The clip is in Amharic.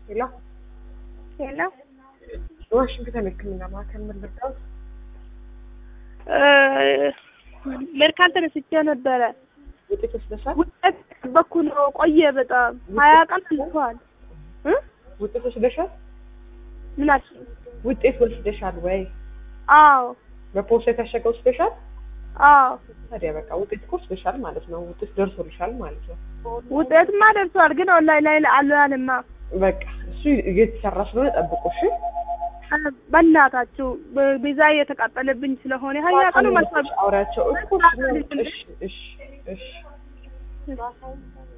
ሄሎ ሄሎ የዋሽንግተን ሕክምና ማዕከል ምን ልርዳዎት? ሜርካል ተነስቼ ነበረ። ውጤት ወስደሻል? ውጤት ጠበኩ ነው ቆየ በጣም ሀያ ቀን አልፏል። እ ውጤት ወስደሻል? ምን አልሽ? ውጤት ወስደሻል ወይ? አዎ በፖስታ የታሸገ ወስደሻል? አዎ ታዲያ በቃ ውጤት እኮ ወስደሻል ማለት ነው። ውጤት ደርሶልሻል ማለት ነው። ውጤትማ ደርሷል፣ ግን ኦንላይን ላይ አልዋልማ። በቃ እሱ እየተሰራ ስለሆነ ጠብቁ እሺ። በእናታችሁ ቤዛ እየተቃጠለብኝ ስለሆነ ሀያ ቀኑ መልሷል። አውሪያቸው እኮ እሺ እሺ እሺ እሺ